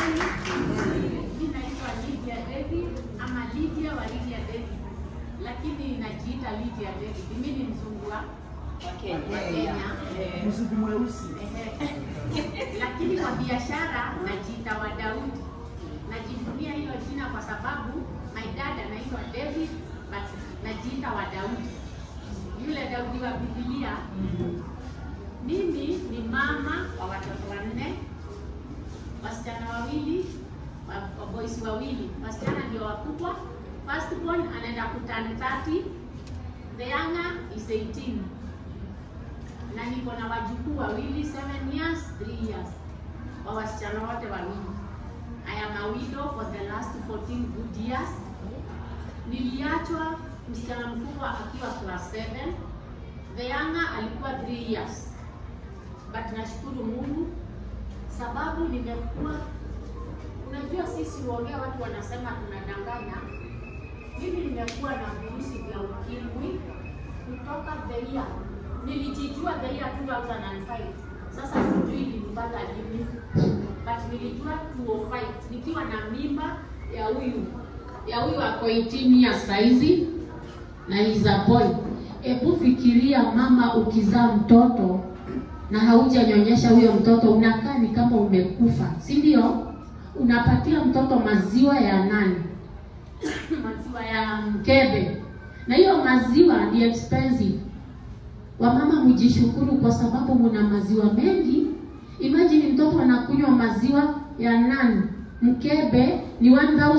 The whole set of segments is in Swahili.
Mimi naitwa Lydia David ama Lydia wa Lydia David, lakini najiita Lydia David. Mimi ni mzungu wa wa Kenya. Eh, Mzungu mweusi. ehe. Lakini kwa biashara najiita wa Daudi. Najivunia hilo jina kwa sababu my dad anaitwa David but najiita wa Daudi, yule Daudi wa Biblia. Mimi ni mama wa watoto wanne, wasichana wawili, wa- wa boys wawili. Wasichana ndio wakubwa. First born anaenda kuturn 30, the younger is 18 na niko na wajukuu wawili 7 years 3 years wa wasichana wote wawili. I am a widow for the last 14 good years. Niliachwa msichana mkubwa akiwa class 7, the younger alikuwa 3 years, but nashukuru Mungu sababu nimekuwa, unajua sisi huongea, watu wanasema tunadanganya. Mimi nimekuwa na virusi vya ukimwi kutoka the year nilijijua the year 2005. Sasa sijui nilipata lini, but nilijua 205 nikiwa na mimba ya huyu ya huyu ako 18 years saizi na is a boy. Hebu fikiria mama, ukizaa mtoto na haujanyonyesha huyo mtoto, unakaa ni kama umekufa, si ndio? Unapatia mtoto maziwa ya nani? maziwa ya mkebe, na hiyo maziwa ni expensive. Wamama mjishukuru kwa sababu muna maziwa mengi. Imagine mtoto anakunywa maziwa ya nani? Mkebe ni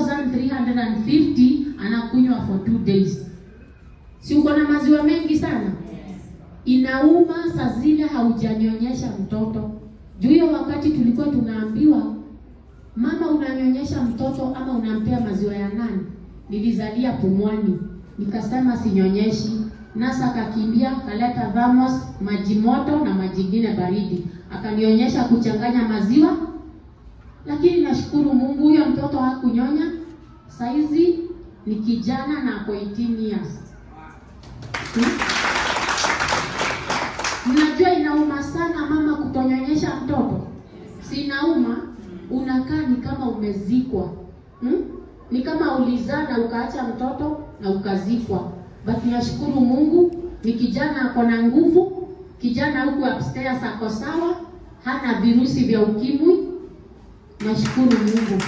1350 anakunywa for two days. Si uko na maziwa mengi sana? Inauma saa zile haujanyonyesha mtoto. Juu hiyo wakati tulikuwa tunaambiwa mama, unanyonyesha mtoto ama unampea maziwa ya nani? Nilizalia Pumwani, nikasema sinyonyeshi. Nasa akakimbia kaleta thamos maji moto na maji ingine baridi, akanionyesha kuchanganya maziwa, lakini nashukuru Mungu huyo mtoto hakunyonya. Saizi ni kijana na ako 18 years. Hmm? Mnajua inauma sana mama kutonyonyesha mtoto, si inauma? Unakaa ni kama umezikwa hmm? Ni kama ulizaa na ukaacha mtoto na ukazikwa. But nashukuru Mungu, ni kijana ako na nguvu, kijana huku upstairs ako sawa, hana virusi vya ukimwi. Nashukuru Mungu.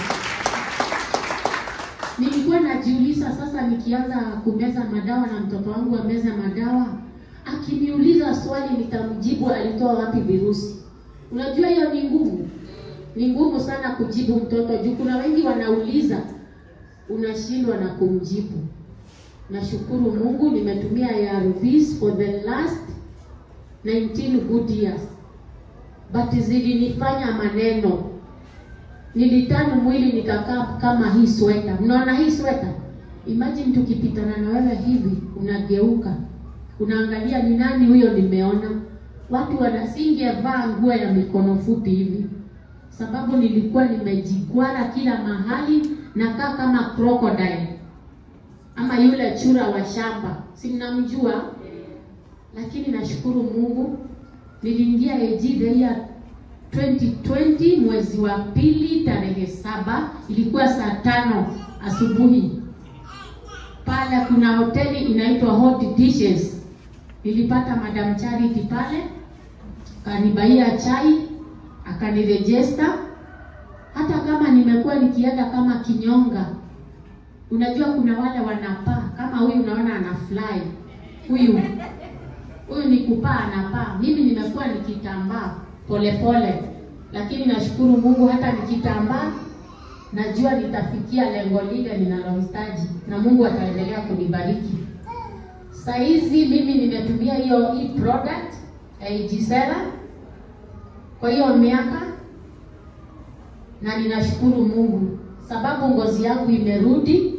Nilikuwa najiuliza sasa, nikianza kumeza madawa na mtoto wangu ameza madawa, akiniuliza swali nitamjibu alitoa wapi virusi. Unajua hiyo ni ngumu, ni ngumu sana kujibu mtoto juu kuna wengi wanauliza, unashindwa na kumjibu. Nashukuru Mungu nimetumia ARVs for the last 19 good years, but zilinifanya maneno nilitanu mwili nikakaa kama hii sweta. Mnaona hii sweta? Imagine tukipitana na wewe hivi, unageuka unaangalia ni nani huyo nimeona. Watu wanasingevaa nguo ya mikono fupi hivi, sababu nilikuwa nimejigwara kila mahali, nakaa kama crocodile ama yule chura wa shamba, si mnamjua? Lakini nashukuru Mungu niliingia AG the year 2020 mwezi wa pili tarehe saba, ilikuwa saa tano asubuhi. Pale kuna hoteli inaitwa Hot Dishes, nilipata Madam Charity pale, akanibaia chai, akanirejesta. Hata kama nimekuwa nikienda kama kinyonga, unajua kuna wale wanapaa kama huyu, unaona ana fly huyu huyu ni kupaa, anapaa. Mimi nimekuwa nikitambaa polepole, lakini nashukuru Mungu, hata nikitambaa najua nitafikia lengo lile ninalohitaji, na Mungu ataendelea kunibariki. Saa hizi mimi nimetumia hiyo hii product AG7 kwa hiyo miaka, na ninashukuru Mungu sababu ngozi yangu imerudi.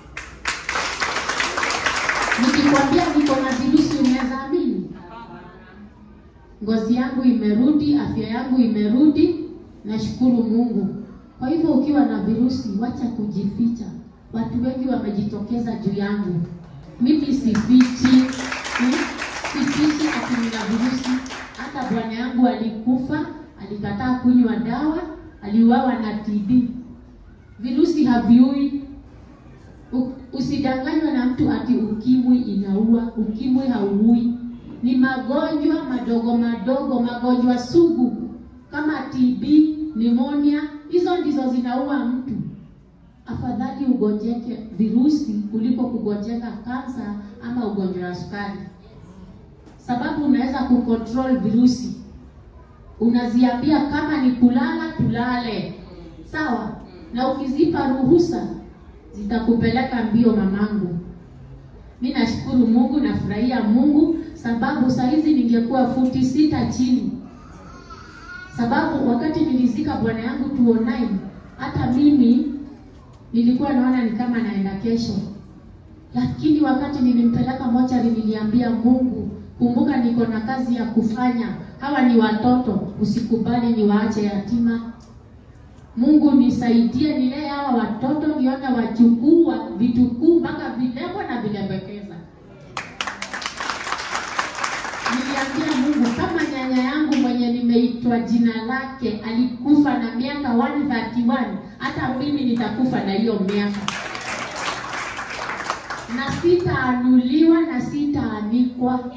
Nikikwambia niko na virusi, unaweza amini? Ngozi yangu imerudi, afya yangu imerudi, nashukuru Mungu. Kwa hivyo ukiwa na virusi, wacha kujificha. Watu wengi wamejitokeza juu yangu, mimi sifichi, hmm? sifichi ati nina virusi. Hata bwana yangu alikufa, alikataa kunywa dawa, aliuawa na TB. Virusi haviui. U- Usidanganywe na mtu ati ukimwi inaua. Ukimwi hauui, ni magonjwa madogo madogo, magonjwa sugu kama TB, pneumonia, hizo ndizo zinaua mtu. Afadhali ugonjeke virusi kuliko kugonjeka kansa ama ugonjwa wa sukari, sababu unaweza kucontrol virusi. Unaziambia kama ni kulala, tulale, sawa, na ukizipa ruhusa zitakupeleka mbio, mamangu. Mi nashukuru Mungu, nafurahia Mungu sababu saa hizi ningekuwa futi sita chini, sababu wakati nilizika bwana yangu 2009 hata mimi nilikuwa naona ni kama naenda kesho, lakini wakati nilimpeleka mochari niliambia Mungu, kumbuka niko na kazi ya kufanya. Hawa ni watoto, usikubali niwaache yatima. Mungu nisaidie, nilee hawa watoto, nione wachukua vitukuu mpaka vilebo na vilembekeza. Niliambia Mungu, kama nyanya yangu mwenye nimeitwa jina lake alikufa na miaka 131 hata mimi nitakufa na hiyo miaka, na sitaanuliwa na sitaanikwa.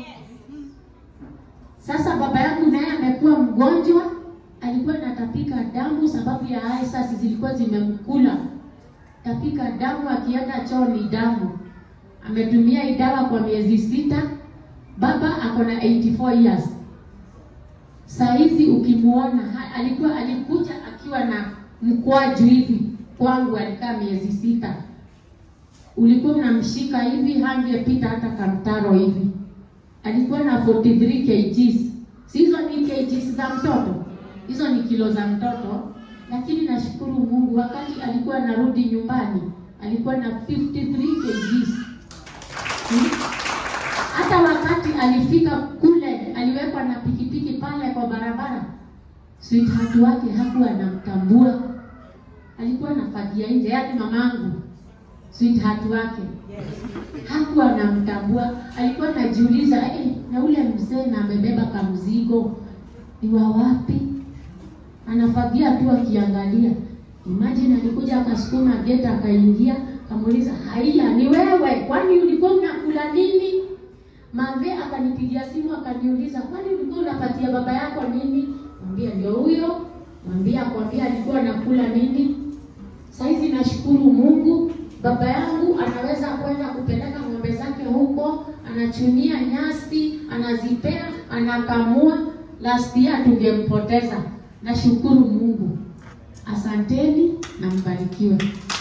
Sasa baba yangu naye amekuwa mgonjwa, alikuwa anatapika damu sababu ya aisasi zilikuwa zimemkula, tapika damu, akienda choo ni damu. Ametumia hii dawa kwa miezi sita. Baba ako na 84 years. Saa hizi ukimuona ha- alikuwa alikuja akiwa na mkwaju hivi kwangu, alikaa miezi sita. Ulikuwa unamshika hivi, hangepita hata kamtaro hivi. Alikuwa na 43 kgs. Si hizo ni kgs za mtoto, hizo ni kilo za mtoto. Lakini nashukuru Mungu, wakati alikuwa anarudi nyumbani alikuwa na 53 kgs. Hmm? hata wakati alifika kule aliwekwa na pikipiki pale kwa barabara, sweetheart wake hakuwa anamtambua, alikuwa anafagia nje, yaani mamangu sweetheart wake hakuwa anamtambua, alikuwa anajiuliza eh, na ule mzee na amebeba kamzigo ni wa wapi? Anafagia tu akiangalia. Imagine alikuja akasukuma geti akaingia, akamuuliza haiya, ni wewe? Kwani ulikuwa unakula nini? Mave akanipigia simu akaniuliza, kwani ulikuwa unapatia baba yako nini? Mwambia ndio huyo, mwambia akwambia alikuwa anakula nini. Saizi nashukuru Mungu, baba yangu anaweza kwenda kupeleka ng'ombe zake huko, anachunia nyasi, anazipea, anakamua. Last year tungempoteza. Nashukuru Mungu, asanteni na mbarikiwe.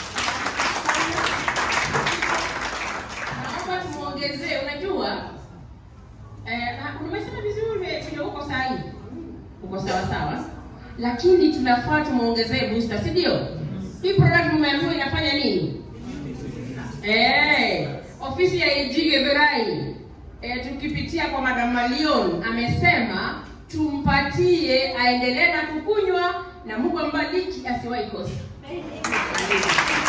Naomba tumuongezee, unajua eh, na umesema vizuri vile uko sahihi, uko sawa sawa, lakini tunafaa tumuongezee booster, si ndio? Hii product mmeambiwa inafanya nini? Eh, ofisi ya AG Githurai eh, tukipitia kwa Madam Malion amesema tumpatie aendelee na kukunywa na Mungu ambariki asiwahi kosa.